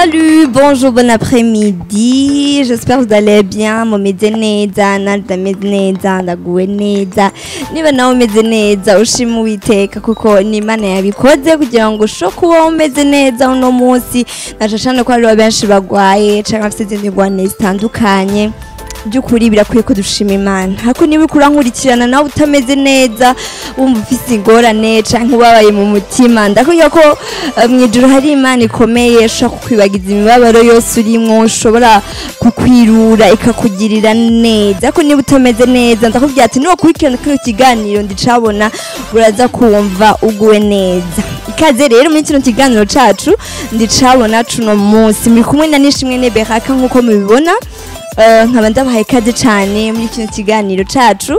Salut, bonjour, bon après-midi. J'espère que vous allez bien. Mumeze neza, ndameze neza, ndaguwe neza. Niba nawe umeze neza, ushima Uwiteka kuko ni Imana yabikoze kugira ngo ushobore kuba umeze neza uno munsi. Naca cane ko hariho benshi bagwaye canke bafite izindi ngwane zitandukanye. by'ukuri birakwiye ko dushima imana ariko niba uriko urankurikirana nawe utameze neza wumva ufise ingorane canke ubabaye mu mutima ndakubwira ko eh, mw'ijuru hari imana ikomeye ishobora kukwibagiza imibabaro yose urimwo ushobora kukwirura ikakugirira neza ariko niba utameze neza ndakubwira ati niwakurikirana kino kiganiro ndicabona uraza kumva uguwe neza ikaze rero muri kino kiganiro cacu ndicabona cuno munsi muri kumwe na nishimwe neberaka nk'uko mubibona Eh, nkaba ndabahaye ikaze cyane muri kino kiganiro cacu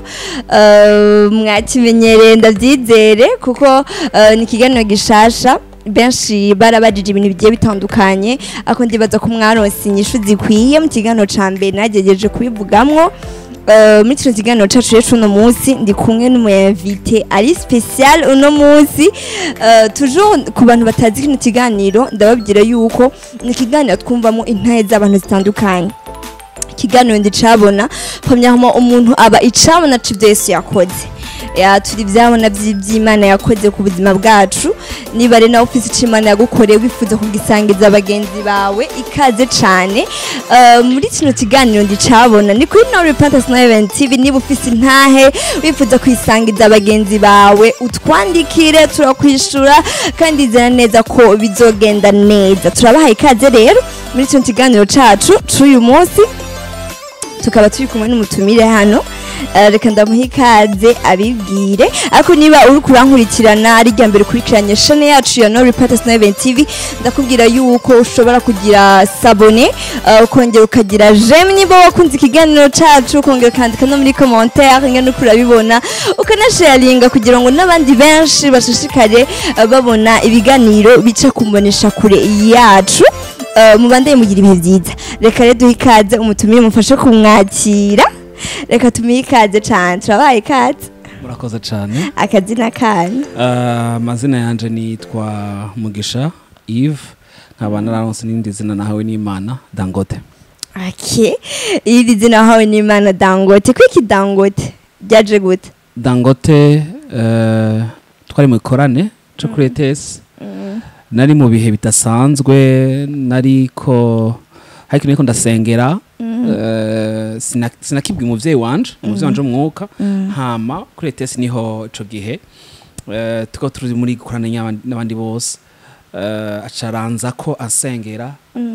Eh, mwakimenyereye ndabyizere kuko eh, ni ikiganiro gishasha benshi barabajije ibintu bigiye bitandukanye ariko ndibaza ko mwaronse inyishu zikwiye mu kiganiro ca mbere nagerageje kubivugamwo Eh, muri kino kiganiro cacu rero uno munsi ndi kumwe n'umuyinvite ari special uno munsi Eh, toujours ku bantu batazi kino kiganiro ndababwira yuko ni ikiganiro twumvamo intahe z'abantu zitandukanye ikiganiro ndicabona pamyamo umuntu aba icabona c'ivyo yesu yakoze ya turi ivyabona vy'imana yakoze ku buzima bwacu niba rero nawe ufise ico imana yagukoreye wifuza kugisangiza bagenzi bawe ikaze cane Eh, muri kino kiganiro ndicabona ni kuri no repentance na event tv niba ufise intahe wifuza kuyisangiza bagenzi bawe utwandikire turakwishura kandi nizera neza ko bizogenda neza turabahaye ikaze rero muri kino kiganiro cacu c'uyu munsi tukaba turi kumwe n'umutumire hano Eh, reka ndamuha ikaze abibwire ariko niba uri kurankurikirana ari rya mbere ukurikiranye shane yacu ya no reporters na event tv ndakubwira yuko ushobora kugira sabone eh, ukongera ukagira jeme niba wakunze ikiganiro cacu ukongera ukandika no muri commentaire ingene uko urabibona ukanasharinga kugira ngo n'abandi benshi bashishikare eh, babona ibiganiro bica kumbonesha kure yacu Eh, mubandeye mugira ibihe byiza reka rero duhe ikaze umutumire mufashe kumwakira reka tumuhe ikaze cane turabaye ikaze murakoze cyane akazina kanyu Ah, amazina yanje nitwa mugisha eve nkaba nararonse n'irindi zina nahawe n'imana dangote ake iri zina wahawe n'imana dangote kwiki dangote ryaje gute dangote eh, twari mu ikorane cyo kuri etesi nari mu bihe bidasanzwe nariko ariko nariko ndasengera eh, sina- sinakibwa umuvyeyi wanje umuvyeyi wanje w'umwuka hama kuri etesi niho ico gihe eh, tukaba turi muri gukorana n'abandi- n'abandi bose eh, acaranza ko asengera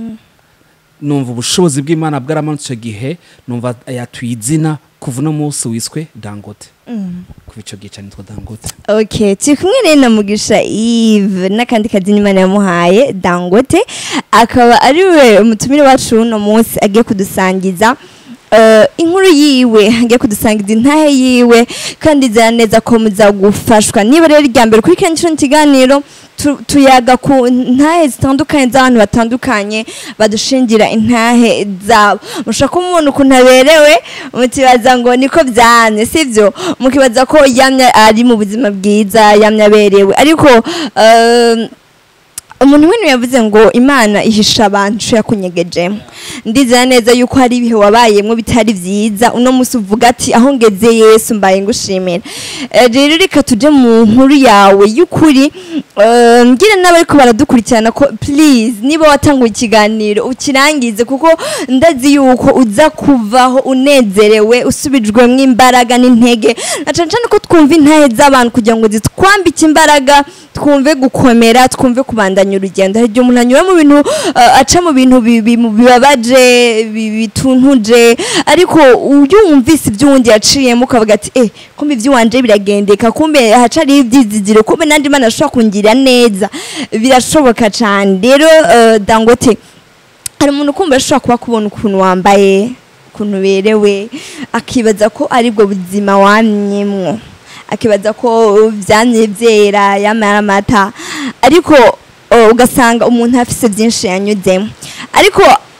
numva ubushobozi bw'imana bwaramanutse icyo gihe numva yatuye izina kuva uno munsi wiswe dangote kuva icyo gihe cyane nitwa dangote ok turi kumwe rero na mugisha eve n'akandi kazina imana yamuhaye dangote akaba ari we umutumire wacu uno munsi agiye kudusangiza eh, inkuru yiwe agiye kudusangiza intahe yiwe kandi nzira neza ko muza gufashwa niba rero irya mbere kuri kino kiganiro tu- tuyaga ku ntahe zitandukanye z'abantu batandukanye badushingira intahe zabo mushobora kumubona ukuntu aberewe mukibaza ngo niko byamye sibyo mukibaza ko yamye ari mu buzima bwiza yamye aberewe ariko eh, umuntu w'intu yavuze ngo imana ihisha abantu ico yakunyegejemo ndizera neza yuko hari ibihe wabayemwo bitari vyiza uno musi uvuga ati aho ngeze yesu mbaye ngushimira Eh, rero reka tuje mu nkuru yawe y'ukuri eh, mbwire n'abariko baradukurikirana ko please niba watanguye ikiganiro ukirangize kuko ndazi yuko uza kuvaho unezerewe usubijwemwo imbaraga n'intege na cane cane ko twumva intahe z'abantu kugira ngo zitwambike imbaraga twumve gukomera twumve kubandanya urugendo hari igihe umuntu anyura mu bintu uh, aca mu bintu bi- bi- mu bibabaje bi- bituntuje ariko iyo wumvise iby'uwundi yaciyemo ukavuga ati eh kumbe iby'iwanje biragendeka kumbe hacariho ibyizigiro kumbe nandi mana ashobora kungirira neza birashoboka cyane rero uh, dangote hari umuntu kumva ashobora kuba kubona ukuntu wambaye ukuntu uberewe akibaza ko aribwo buzima wamyemwo akibaza ko byamye byera yamara amata ariko uh, ugasanga umuntu afise byinshi yanyuzemo ariko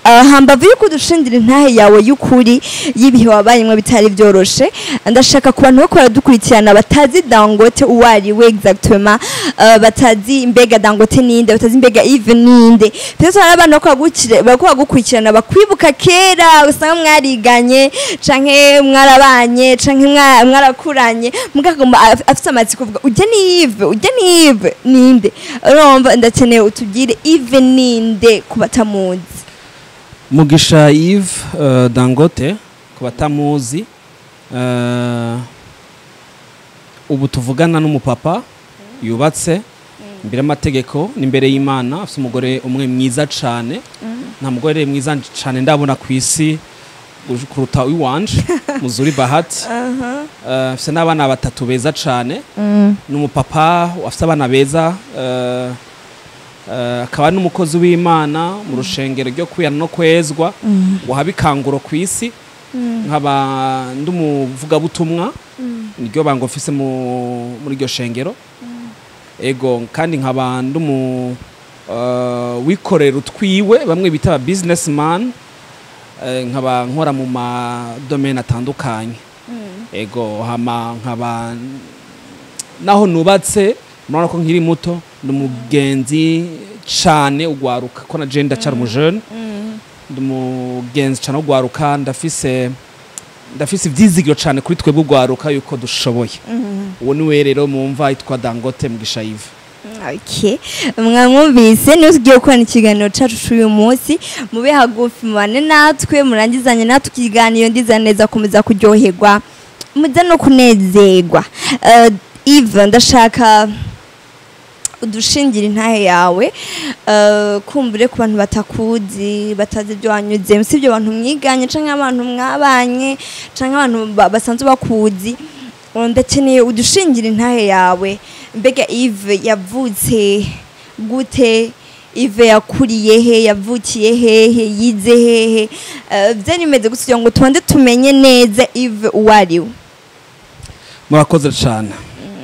Ah, hambavu yuko udushindira intahe yawe y'ukuri y'ibihe wabayemwo bitari byoroshe ndashaka ku bantu bako baradukurikirana batazi dangote uwo ari we exactement ah, batazi mbega dangote ninde batazi mbega eve ninde pese hari abantu bako bagukire- bako bagukurikirana bakwibuka kera usanga mwariganye canke mwarabanye canke mwa- mwarakuranye mugagomba af- afise amatsiko kuvuga ujya ni Yves ujya ni Yves ninde urumva ndakeneye utubwire Yves ninde ku batamuzi mugisha yves uh, dangote ku batamuzi uh, ubu tuvugana n'umupapa yubatse imbere y'amategeko n'imbere y'imana afite umugore umwe mwiza cyane nta mugore mwiza cyane ndabona ku isi uj- kuruta iwanje muzuri bahati uh, afite n'abana batatu beza cyane ni umupapa afite abana beza uh, uh, akaba n'umukozi w'imana mu rushengero ryo kwiyana no kwezwa wahaba ikanguro ku isi nkaba ndi umuvugabutumwa niryo banga ofise mu- muri iryo shengero ego kandi nkaba ndi umu uh, wikorera utwiwe bamwe bita aba businessman eh, nkaba nkora mu madomene atandukanye ego hama nkaba naho nubatse murabona ko nkiri muto ndi umugenzi cane ugwaruka ko na je ndacara umujene ndi umugenzi cane ugwaruka ndafise ndafise ivyizigiro cane kuri twebwe ugwaruka yuko dushoboye uwo niwe rero mumva yitwa dangote mugisha yive Okay. mwamwumvise niyo tugiye gukorana ikiganiro cacu c'uyu munsi mube hagufi mubane natwe murangizanye natwe ikiganiro ndiza neza komeza kuryoherwa muze no kunezerwa uh, Eve ndashaka udushingira intahe yawe uh, kumbure ku bantu batakuzi batazi ibyo wanyuzemo si ibyo bantu mwiganye canke abantu mwabanye canke abantu ba- basanzwe bakuzi Uh, ndakeneye udushingira intahe yawe mbega Eve yavutse gute Eve yakuriye he yavukiye hehe yize hehe uh, byari bimeze gusa kugira ngo tubanze tumenye neza Eve uwo ari we murakoze cane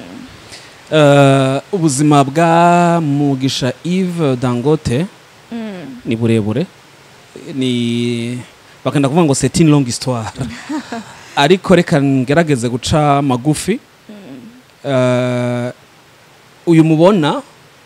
Eh, ubuzima bwa mugisha Yves dangote ni burebure ni bakunda kuvuga ngo c'est une longue histoire ariko reka ngerageze guca magufi Eh, uyu mubona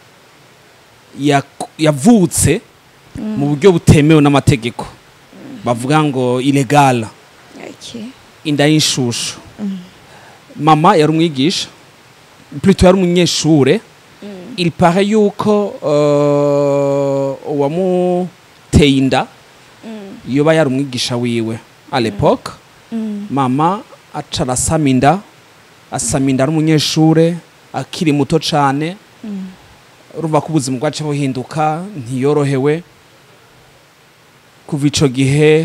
yak- yavutse mu buryo butemewe n'amategeko bavuga ngo illegale okay. inda y'inshushu mama yari umwigisha plutôt yari umunyeshure il paraît yuko uh, uwamuteye inda yoba yari umwigisha wiwe à l'époque mama aca arasama inda asama inda ari umunyeshure akiri muto cane urumva ko ubuzima bwacu buhinduka ntiyorohewe kuva ico gihe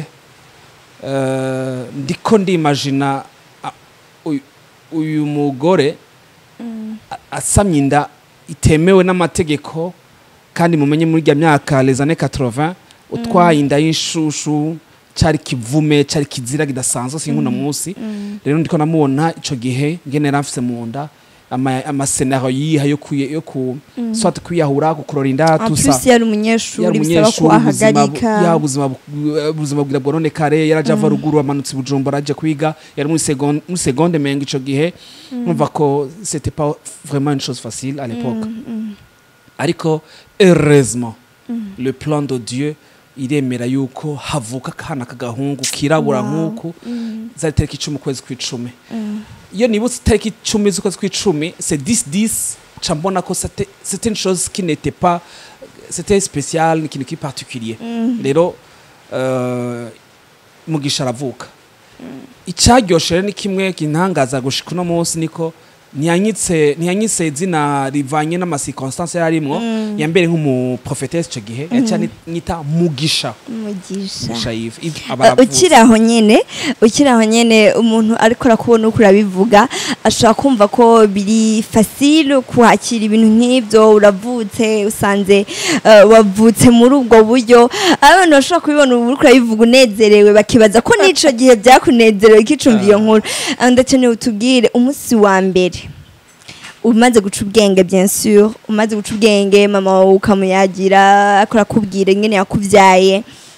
eh, ndiko ndimagina a- uyu- uyu mugore a- asamye inda itemewe n'amategeko kandi mumenye muri rya myaka les années 80 utwaye inda y'inshushu cari kivume cari kizira kidasanzwe sinkuna munsi rero ndiko namubona ico gihe ngene yari mu nda ama- amasenaro yiha yo kuye- yo ku soit kwiyahura gukurora inda en tusa plus yari umunyeshuri yari bisaba ko umunyeshuri ubuzima bu- ahagarika ya ubuzima bu- ubuzima bwira bwononekare yaraje ava ruguru amanutse i bujumbura aje kwiga yari muri seconde muri seconde menga ico gihe numva ko c'était pas vraiment une chose facile à l'époque ariko heureusement le plan de Dieu iremera yuko havuka akana k'agahungu kirabura Wow. nk'uku zari tariki icumi ukwezi kw'icumi iyo nibutse itariki icumi z'ukwezi kw'icumi c'est 10 10 ca mbona ko c'était c'était une chose qui n'était pas c'était spécial ikintu ki particulier rero euh, mugisha aravuka icyaryoshe rero ni kimwe kintangaza gushika uno munsi niko ntiyanyitse ntiyanyitse izina rivanye n'amacirconstance yari arimwo yambere nk'umuprofetesi icyo gihe yaciye anyita mugisha umugisha mugisha yive Yves aba Uh, aravutse. ukiri aho nyene ukiri aho nyene umuntu ariko arakubona uko urabivuga ashobora kumva ko biri facile kuhakira ibintu nk'ibyo uravutse usanze uh, wavutse muri ubwo buryo abantu bashobora kubibona ubu uriko urabivuga unezerewe bakibaza ko n'ico gihe byakunezerewe kicumva iyo nkuru Uh, ndakeneye utubwire umunsi wa mbere umaze guca ubwenge bien sûr umaze guca ubwenge mama wawe ukamuyagira akora akubwira ingene yakubyaye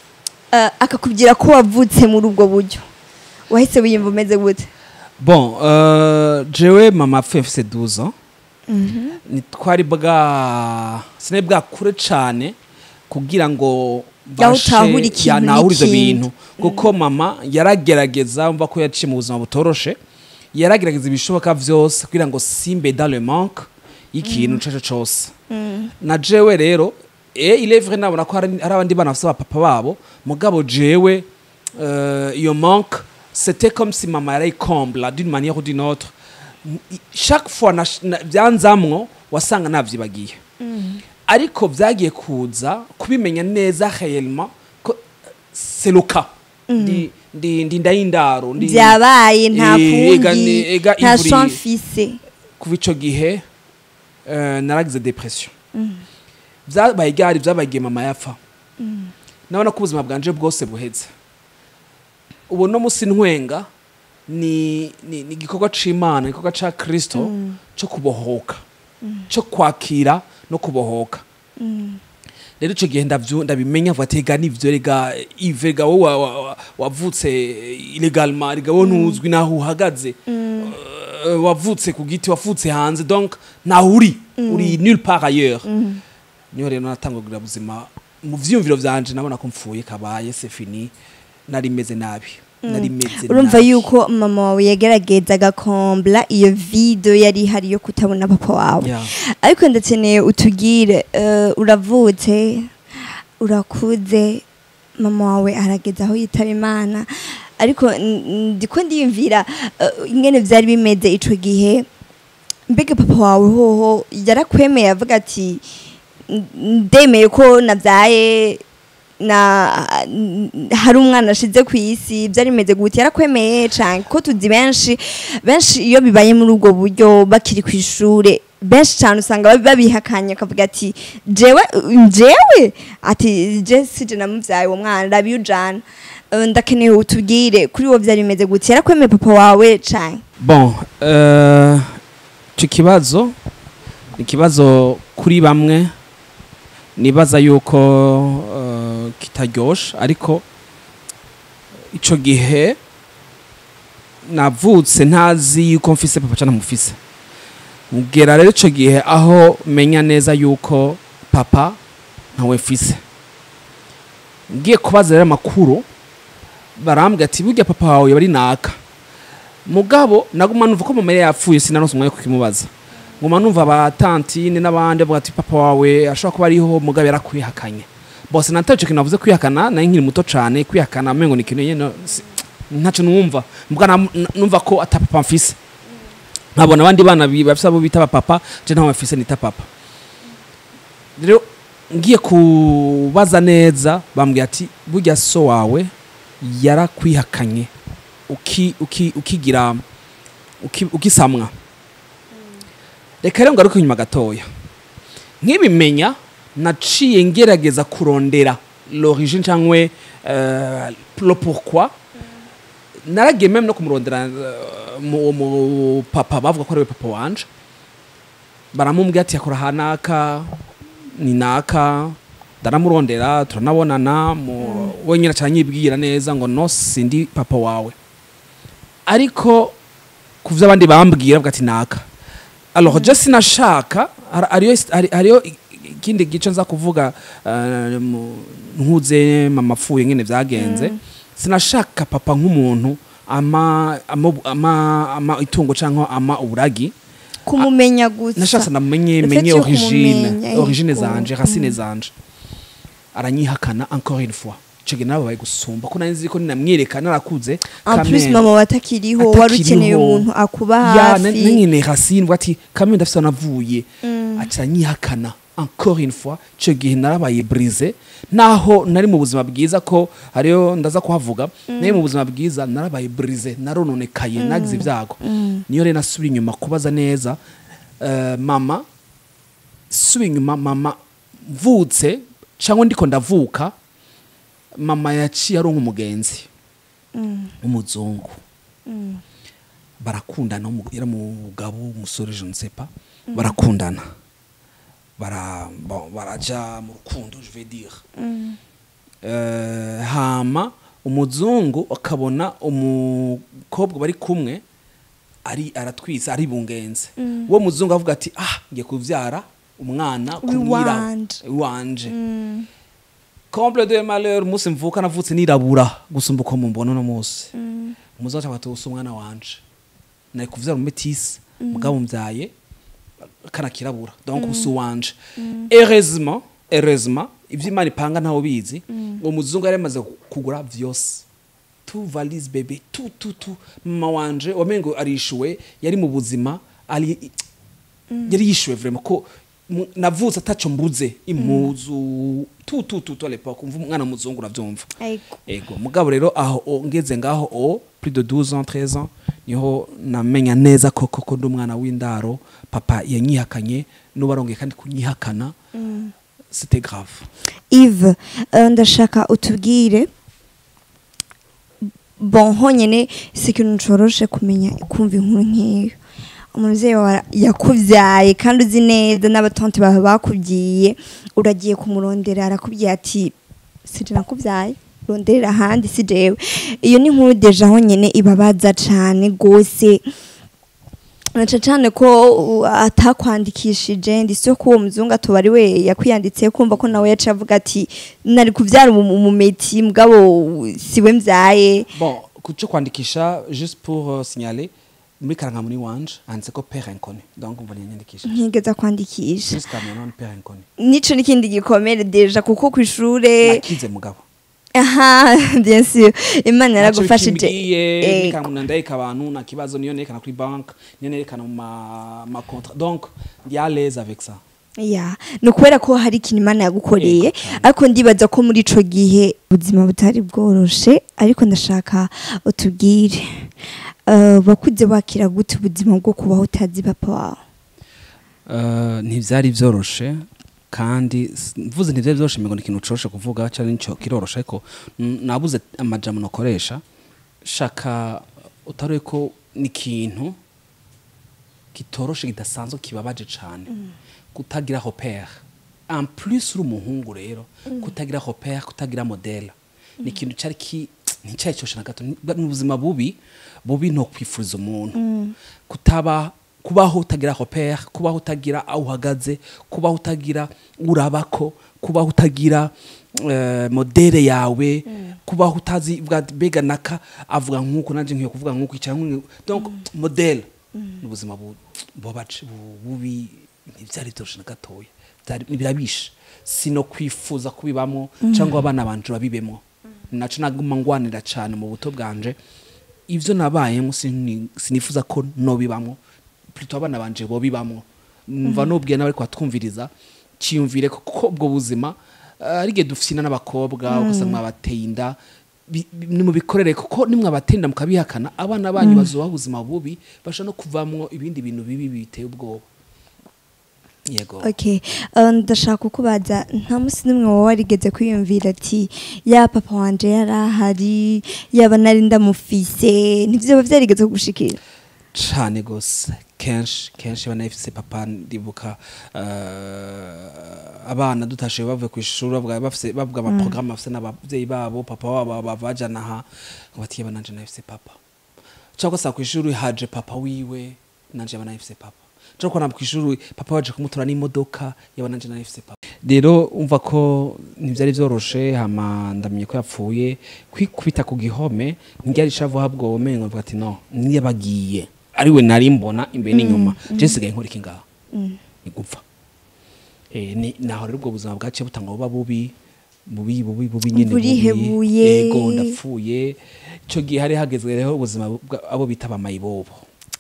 eh, akakubwira ko wavutse muri ubwo buryo wahise wiyumva umeze gute bon euh, jewe mama apfuye mfise 12 ans ntitwari bwa sinari bwakure cane kugira ngo Yaho utahura ikintu ya- nahure ivyo n'ikindi. bintu kuko mama yaragerageza mva ko yaciye mu buzima butoroshe yaragerageza ibishoboka vyose kugira ngo simbe dans le manque y'ikintu ico arico cose na jewe rero e il est vrai nabona ko hari hari abandi bana bafise abapapa babo mugabo jewe euh, iyo manque c'était comme si mama yarayikombla d'une manière ou d'une autre I- chaque fois nash- na- byanzamwo wasanga navyibagiye ariko vyagiye kuza kubimenya neza réellement ko c'est le cas ndi ndi ndi ndayindaro ndi byabaye nta Eh, ega kundi ni- ega nta ivuri- chance mfise kuva ico gihe eh, naragize depression vyabaye ryari vyabaye igihe mama yapfa nabona ko ubuzima bwanje bwose buheze ubu no musi ntwenga ni ni ni igikorwa c'imana igikorwa ca kristo co kubohoka co kwakira no kubohoka rero ico gihe ndavyu- ndabimenya vuga ati ega nivyo rega ive rega wowe wa- wa- wa- wavutse illegalement rega wowe ntuzwi naho uhagaze Euh, wavutse ku giti wavutse hanze donc naho uri uri nulle part ailleurs niho rero natangagurira buzima mu vyiyumviro vyanje nabona ko mpfuye kabaye c'est fini nari meze nabi nari meze urumva nabi. yuko mama wawe yagerageza agakombla iyo video yari ihari yo kutabona papa wawe Yeah. ariko ndakeneye utugire eh, uravutse urakuze mama wawe arageza aho yitaba imana ariko n- n- ndiko ndiyumvira eh, ingene vyari bimeze ico gihe mbega papa wawe hoho yarakwemeye avuga ati "N- ndemeye ko navyaye na n- hari umwana ashize ku isi byari bimeze gute yarakwemeye cyane ko tuzi benshi benshi iyo bibaye muri ubwo buryo bakiri ku ishure benshi cyane usanga babi- babihakanye akavuga ati jewe jewe ati je sije namuvyaye uwo mwana rabi ujana Eh, ndakeneye utubwire kuri wo byari bimeze gute yarakwemeye papa wawe cyane bon euh, ico kibazo ni ikibazo kuri bamwe nibaza yuko uh, kitaryoshe ariko ico gihe navutse ntazi yuko mfise papa cana mufise mugera rero ico gihe aho menya neza yuko papa ntawe mfise ngiye kubaza rero amakuru barambwira ati burya papa wawe bari naka mugabo naguma numva ko mama yari yapfuye sinaronse umwanya wo kukimubaza nguma numva abatantine n'abandi bavuga ati papa wawe ashobora kuba ariho mugabo yarakwihakanye bose nataye ico kintu navuze kwihakana nari nkiri muto cane kwihakana mengo ni ikintu nyene si- ntaco numva mbwa nam- n- numva ko ata papa mfise nkabona abandi bana bi- bafise abo bita papa je ntaho mfise nita papa rero ngiye kubaza neza bambwira ati burya so wawe yarakwihakanye uki uki ukigira uki, ukisamwa reka rero ngaruke inyuma gatoya nkibimenya naciye ngerageza kurondera l'origine cyangwa uh, le pourquoi naragiye meme no kumurondera uh, mu, mu papa bavuga ko ari we papa wanje baramubwira ati yakora hanaka ni naka ndaramurondera turanabonana mu wenyine acanyibwira neza ngo no sindi papa wawe ariko ku vyo abandi bambwira bavuga ati naka alors je sinashaka har- hariyo hari- hariyo i- ikindi gice nza kuvuga eh, mu- nkuze mama apfuye nyene vyagenze sinashaka papa nk'umuntu ama ama, ama, ama itungo canke ama uburagi kumumenya gusa nashatse namenye Le fait menye yo origine kumumenya, origine yego. zanje racine zanje aranyihakana encore une fois ico gihe nababaye gusumba ko nari nzi ko ninamwereka narakuze en quand plus même. mama watakiriho wari Atakiriho. ukeneye umuntu akuba ya hafi nanyene racine bwa ati kamwe ndafise navuye aca anyihakana encore une fois ico gihe narabaye brise naho nari mu buzima bwiza ko hariyo ndaza kuhavuga nari mu buzima bwiza narabaye brise narononekaye nagize ibyago niyo rero nasubira inyuma kubaza neza eh, mama subira inyuma mama mvutse cyangwa ndiko ndavuka mama yaciye aronka umugenzi w'umuzungu barakundana umu- yari umugabo umusore je ne sais pas barakundana bara bon, baraja mu rukundo je vais dire eh, hama umuzungu akabona umukobwa bari kumwe ari aratwisa ari bungenze uwo muzungu avuga ati ah ngiye kuvyara umwana kumwira Wiwanje. wanje comble de malheur umunsi mvuka navutse nirabura gusumba uko mumbona uno munsi umuzungu aca ati usa umwana wanje nari kuvyara umumetisi mugabo mvyaye kana kirabura donc usa uwanje heureusement heureusement ivyo imana ipanga ntawe bizi uwo muzungu yari yamaze kugura vyose tu valise bebe tu tu tu mama wanje wamengo arishuwe yari mu buzima ari yari yishuwe vraiment ko mu- navutse ataco mbuze impuzu tu tu tu tu à l'époque umva umwana muzungu uravyumva Ego. ego mugabo rero aho o, ngeze ngaho o plus de 12 ans 13 ans niho namenya neza ko koko ndi umwana w'indaro papa yanyihakanye n'ubarongeye kandi kunyihakana c'était grave Yves eh, ndashaka utubwire bon honyine si ikintu coroshe kumenya kumva inkuru nk'iyo umubyeyi wawe yakubyaye kandi uzi neza n'abatonti bawe bakubwiye uragiye kumurondera arakubwiye ati sije nakubyaye ronderera ahandi si jewe iyo ni inkuru deja honyine ibabaza cane gose naca cane ko uh, atakwandikishije ndetse ko uwo muzungu atoba ari we yakwiyanditse kumva ko nawe yaca avuga ati nari kuvyara umu- umumeti mugabo siwe mvyaye bon kuco kwandikisha juste pour uh, signaler muri karangamuni wanje handitse ko père inconnu donc mbona yanyandikisha ntigeza kwandikisha jusqu'à maintenant père inconnu nico n'ikindi gikomere deja kuko kw'ishure nakize mugabo aha bien sûr imana yaragufashije yaragufashije Ego. nikamuna ndayika abantu na kibazo niyo nerekana kuri banque niyo nerekana mu ma, ma contrat donc ndi à l'aise avec ça ya ni ukubera ko hari ikintu imana yagukoreye Yego, cyane. ariko ndibaza ko muri ico gihe ubuzima butari bworoshe ariko ndashaka utubwire Eh, wakuze wakira gute ubuzima bwo kubaho utazi papa wawe uh, ntivyari vyoroshe kandi s- mvuze ntivyari vyoroshe ngo ni ikintu coroshe kuvuga cyane nico kiroroshe ariko n- nabuze amajambo nokoresha shaka utaruye ko ni ikintu kitoroshe kidasanzwe kibabaje cane kutagira repère en plus uri umuhungu rero kutagira repère kutagira modèle ni ikintu cari ki nticari cyoshe na gato ni ni ubuzima bubi bubi no kwifuriza umuntu kutaba kubaho utagira repère kubaho utagira aho uhagaze kubaho utagira urabako kubaho utagira eh, modere yawe kubaho utazi bwa bega naka avuga nkuko nanje nkwiye kuvuga nkuko icara nkuko donc modele ni ubuzima bu- bubabaje bu- bubi ntibyari byoroshe na gatoya Byari- birabishe sino kwifuza kubibamo cyangwa abana banje babibemo naco naguma ngwanira cyane mu buto bwanje ivyo nabayemo sini- sinifuza ko nobibamo plutôt abana banje bobibamo mva nubwiye nawe ariko twumviriza cyiyumvire ko kuko ubwo buzima eh, ari igihe dufisina n'abakobwa ugasanga mwabateye inda bi- bi- nimubikorere kuko nimwabateye inda mukabihakana abana banyu bazobaho ubuzima bubi bashobora no kuvamwo ibindi bintu bibi biteye ubwoba yego okay eh, ndashaka kukubaza nta munsi n'umwe wowe warigeze kwiyumvira ati ya papa wanje yari ahari yaba nari ndamufise ntivyo vyarigeze kugushikira cane gose kenshi kenshi bana ifise papa ndibuka uh, abana dutashe bavuye ku ishuri bavuga bafise bavuga ama programme bafise n'abavyeyi babo papa wabo bavajana aha ngo bati yaba nanje nafise papa cyangwa sa ku ishuri haje papa wiwe nanje yaba nafise papa cyangwa kwana ku ishuri papa waje kumutora n'imodoka yaba nanje nafise papa rero umva ko ntivyari vyoroshe hama ndamenye ko yapfuye kwikubita ku gihome ntiryari shavu habwo umengo mvuga ati no niyabagiye ariwe nari mbona imbere n'inyuma je nsigaye nkora iki ngaho ni gupfa eh ni naho rero ubwo buzima bwaciye butanga buba bubi bubi bubi bubi nyene bubi. Burihebuye. yego ndapfuye ico gihe hari hagezwe rero ubuzima bwa- abo bita bamayibobo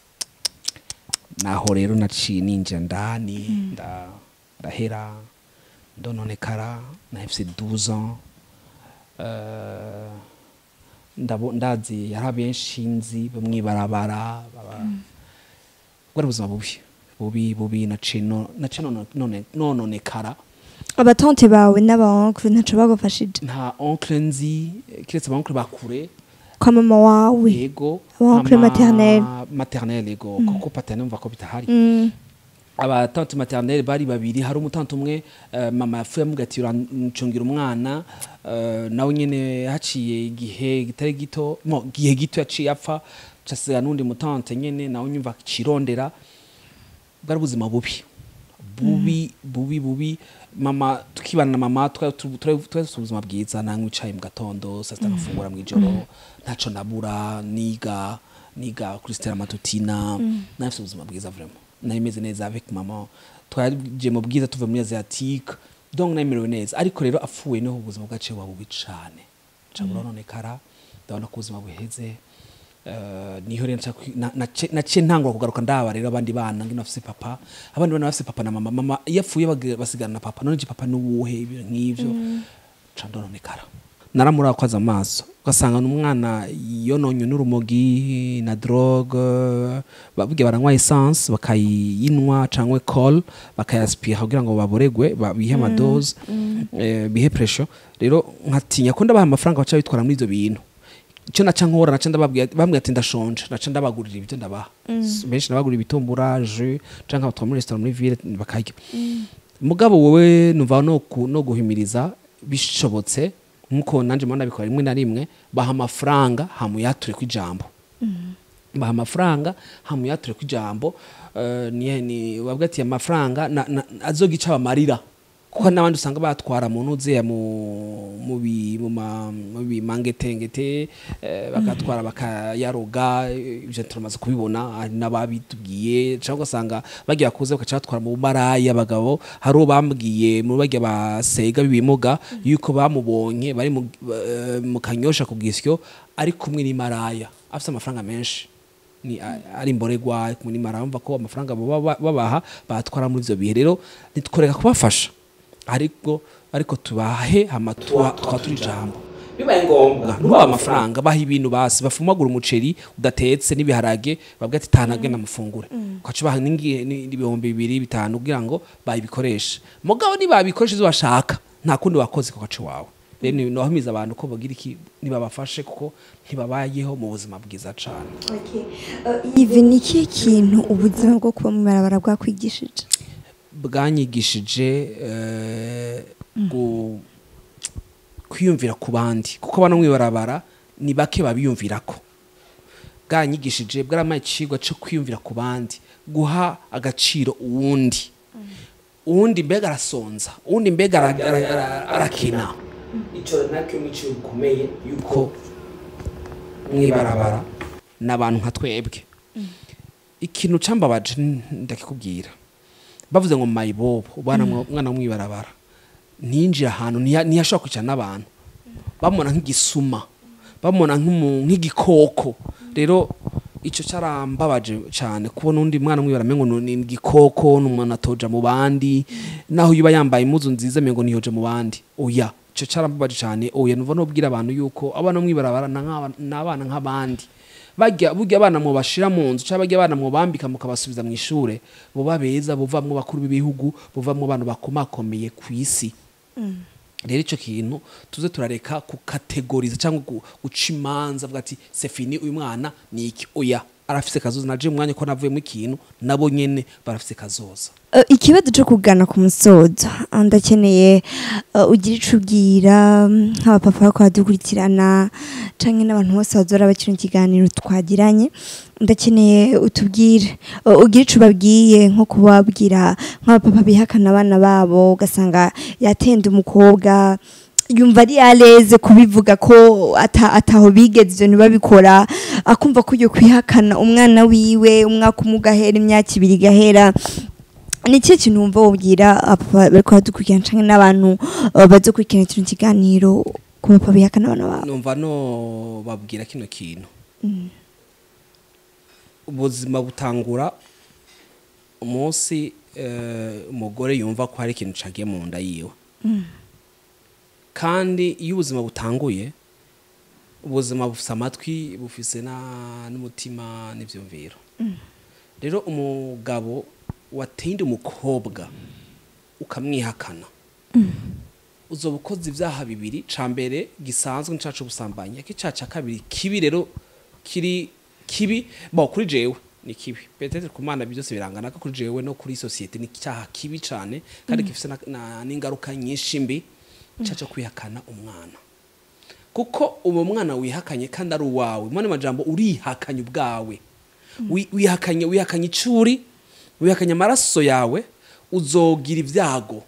naho rero naciye ninjira ndani nda- ndahera ndononekara nahise 12 ans Eh, ndabo ndazi yari abenshi nzi bo mwibarabara baba bwari ubuzima bubi bubi bubi naciye no- naciye nono- none- nononekara abatonte bawe n'abaonkle ntaco bagufashije nta oncle nzi eh, kiretse abaonkle bakure kwa mama wawe yego Oncle ama- maternel. maternel yego kuko paternel mva ko bitahari Mm. abatante maternelle bari babiri hari umutante umwe eh, mama yapfuye amuga ati urancungira umwana eh, nawe nyene haciye igihe kitari gito mo gihe gito yaciye apfa casiga n'undi mutante nyene nawe nyumva cirondera bwari ubuzima bubi bubi bubi bubi mama tukibana na mama twari tu- twari twari dufite ubuzima bwiza nanywa icayi mu gatondo saa sita nkafungura mu ijoro ntaco nabura niga niga kuri stella matutina nari mfite ubuzima bwiza vraiment nari meze neza avec mama twaje mu bwiza tuve muri asiatique donc nari merewe neza ariko rero apfuye niho ubuzima bwaciye buba bubi cane ca burononekara ndabona ko ubuzima buheze Eh, niho rero nca kwi- na- nace- naciye ntangura kugaruka ndaba rero abandi bana ngino bafise papa abandi bana bafise papa na mama mama iyo apfuye bag- basigana na papa none je papa nuwuhe ibintu nk'ivyo ca ndononekara naramura kwaza amaso ugasanga n'umwana yononye n'urumogi na drogue bavuge baranywa essence bakayinwa cangwe col bakayaspira kugira ngo baboregwe ba- bihe amadose eh, bihe pressure rero nkatinya ko ndabaha amafaranga baca bitwara muri ivyo bintu icyo naca nkora naca ndababwira bambwira ati ndashonje naca ndabagurira ibyo ndabaha benshi ndabagurira ibitumbura jus canke abatwara muri restaurant muri ville bakarya mugabo wowe numva no ku- no guhimiriza bishobotse nkuko nanje mbona bikora rimwe na rimwe baha amafaranga hamuyature ku ijambo baha amafaranga hamuyature ku ijambo eh, ni ni wabwa ati amafaranga na- na- azogica bamarira kuko n'abandi usanga batwara mu nuzeya mu mu bi mu ma mu bimangetengete eh, bagatwara bakayaroga eh, ivyo turamaze kubibona hari n'ababitubwiye cyangwa ugasanga bagiye bakuze bakaca batwara mu maraya abagabo hari uwo bambwiye mu bagiye basega bibimuga yuko bamubonye bari mu, eh, mu kanyosha ku gisyo ari kumwe n'imaraya afite amafaranga menshi ni a- ari imboregwa kumwe n'imara bumva ko amafaranga baba ba- babaha batwara muri ivyo bihe rero ntitworeka kubafasha ariko ariko tubahe hama tuba tukaba turi ijambo bibaye ngombwa nubaha amafaranga baha ibintu basi bafumagura umuceri udatetse n'ibiharage babwa ati tanage namufungure ukaca baha n'ingi- ni- n'ibihumbi bibiri bitanu kugira ngo bayibikoreshe mugabo nibabikoresha ivyo bashaka nta kundi wakoze ku gace wawe rero ni- nohamiza abantu ko bagira iki nibabafashe kuko ntibabayeho mu buzima bwiza cane ivi ni ikihe kintu ubuzima bwo kuba mu ibarabara bwakwigishije bwanyigishije eh, gu- kwiyumvira ku bandi kuko bano mwibarabara ni bake babiyumvirako bwanyigishije bwaramaye icigwa cyo kwiyumvira ku bandi guha agaciro uwundi uwundi mbega arasonza uwundi mbega ara- ara- ara- arakena icyo nacyo ni icyo gikomeye yuko mwibarabara ni abantu nka twebwe ikintu cambabaje n- ndakikubwira bavuze ngo mayibobo ubana umwana w'umwibarabara ntiyinjira ahantu ntiya- ntiyashobora kwicara n'abantu bamubona nk'igisuma bamubona nk'umu- nk'igikoko rero icyo cyarambabaje cyane kubona undi mwana mwibara mengo ni igikoko n'umuntu atoja mu bandi naho yuba yambaye impuzu nziza mengo niyoje mu bandi oya icyo cyarambabaje cyane oya nuva nubwira abantu yuko abana mwibarabara na nk'aba- ni abana nk'abandi bajya burya abana mu bashira mu nzu cyangwa bajya abana mu bambika mukabasubiza mu ishure buba beza buvamwo bakuru b'ibihugu buvamwo abantu bakomakomeye ku isi rero icyo kintu tuze turareka kukategoriza cyangwa gu- guca imanza avuga ati sefini uyu mwana ni iki oya arafise kazoza naje umwanya ko navuyemo ikintu nabo nyene barafise kazoza Eh, ikibazo cyo kugana ku musozo ah, ndakeneye eh, ugira ico ubwira mm, nk'abapapa bariko baradukurikirana canke n'abantu bose bazora bakina ikiganiro twagiranye ndakeneye utubwire eh, ugira ico ubabwiye nko kubabwira nk'abapapa bihakana abana babo ugasanga yatenda umukobwa yumva ari yareze kubivuga ko ata, ataho bigeze ivyo ntibabikora akumva ko ugiye kwihakana umwana wiwe umwaka umwe ugahera imyaka ibiri igahera ni ikihe kintu wumva wubwira abapapa bariko baradukurikirana canke n'abantu uh, bazokurikirana kino kiganiro ku bapapa bihakana abana babo numva no babwira kino kintu ubuzima butangura umunsi eh, umugore yumva ko hari ikintu cagiye mu nda yiwe kandi iyo ubuzima butanguye ubuzima bufise amatwi bufise na- n'umutima n'ivyumviro rero umugabo watinde umukobwa ukamwihakana uzoba ukoze ibyaha bibiri ca mbere gisanzwe n'icacu ubusambanyi ariko icaha ca kabiri kibi rero kiri kibi bo kuri jewe ni kibi peut-être ku mana byose birangana ko kuri jewe no kuri societe ni cyaha kibi cyane kandi gifite na- na- n'ingaruka nyinshi mbi cyaco kwihakana umwana kuko uwo mwana wihakanye kandi ari uwawe mwene majambo urihakanye ubwawe Wi- wihakanye wihakanye icuri wihakanye amaraso yawe uzogira ibyago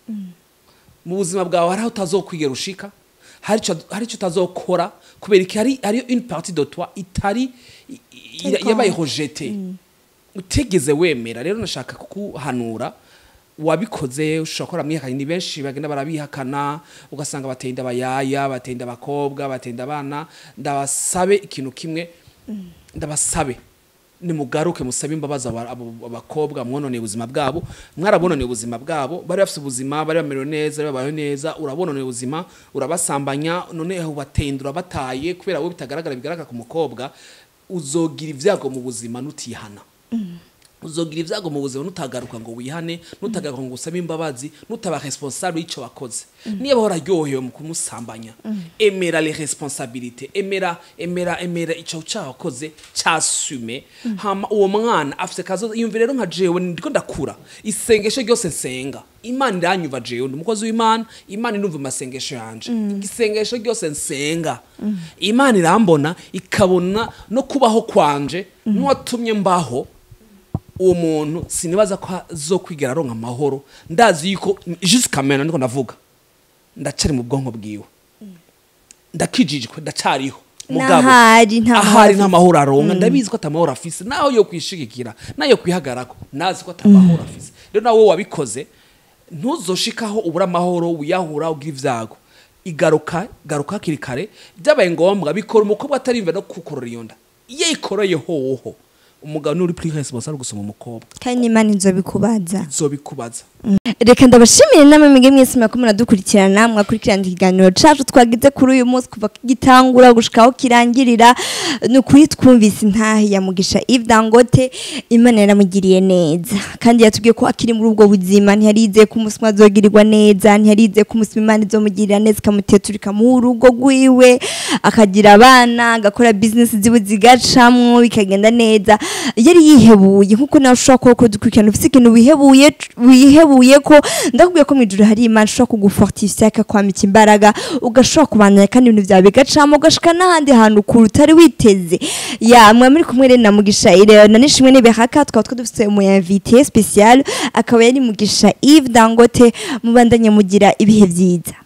mu buzima bwawe hari aho utazokwigera ushika hari icyo- hari icyo utazokora kubera iki hari hariyo une partie de toi itari i- i- Ariko- yabaye rejete utegeze wemera rero nashaka kukuhanura wabikoze ushobora gukora mwihakanye ni benshi bagenda barabihakana ugasanga bateye inda abayaya bateye inda abakobwa bateye inda abana ndabasabe ikintu kimwe ndabasabe nimugaruke musabe imbabazi aba- abo abakobwa mwononeye ubuzima bwabo mwarabononeye ubuzima bwabo bari bafite ubuzima bari bamerewe neza bari babayeho neza urabononeye ubuzima urabasambanya none ubateye urabataye kubera wowe bitagaragara bigaragara ku mukobwa uzogira ibyago mu buzima nutihana uzogira ibyago mu buzima nutagaruka ngo wihane nutagaruka ngo usabe imbabazi nutaba responsable y'icyo wakoze niba wararyohewe mu kumusambanya emera les responsabilités emera emera emera icyo cyaha wakoze cyasume hama uwo mwana afite kazo yumvira rero nka jewe ndiko ndakura isengesho ryose nsenga imana iranyumva jewe ndi umukozi w'imana imana irumva amasengesho yanje isengesho ryose nsenga imana irambona ikabona no kubaho kwanje n'uwatumye mbaho uwo muntu sinibaza ko azokwigera aronka amahoro ndazi yuko jusqu'à maintenant niko ndavuga ndacari mu bwonko bwiwe ndakijijwe ndacariho mugabo N'ahari nta mahoro ahari afise. nta mahoro aronka ndabizi ko atamahoro afise naho yo kwishigikira nayo kwihagarako nazi ko atamahoro afise rero nawe wabikoze ntuzoshikaho ubura amahoro wiyahura ugira ivyago igaruka garuka hakiri kare byabaye ngombwa bikora umukobwa atarimva no kukorora iyo nda iyo ikoreye hoho umugabo ni uri plus responsable gusoma umukobwa kandi n'imana inzobikubaza zobikubaza reka ndabashimire namwe mwige mwese mwako muradukurikirana mwakurikirana ikiganiro cacu twagize kuri uyu munsi kuva gitangura gushika aho kirangirira ni ukuri twumvise intahe ya mugisha Yves Dangote imana yaramugiriye neza kandi yatubwiye ko akiri muri ubwo buzima ntiyarize ko umunsi umwe azogirirwa neza ntiyarize ko umunsi umwe imana izomugirira neza ikamutetura ikamuha urugo rwiwe akagira abana agakora bizinesi ziwe zigacamwo bikagenda neza yari yihebuye nkuko nawe ushobora kuba ko dukurikirana ufite ikintu wihebuye wihebuye ko ndakubwiye ko mu ijuru hari imana ishobora kugufortifya ikakwambika imbaraga ugashobora kubandanya kandi ibintu byawe bigacamo ugashika n'ahandi hantu kure utari witeze ya mwe muri kumwe rero na mugisha ireo na nishimwe n'ibihaka twaba twadufite umuyinvitiye special akaba yari mugisha Yves Dangote mubandanye mugira ibihe byiza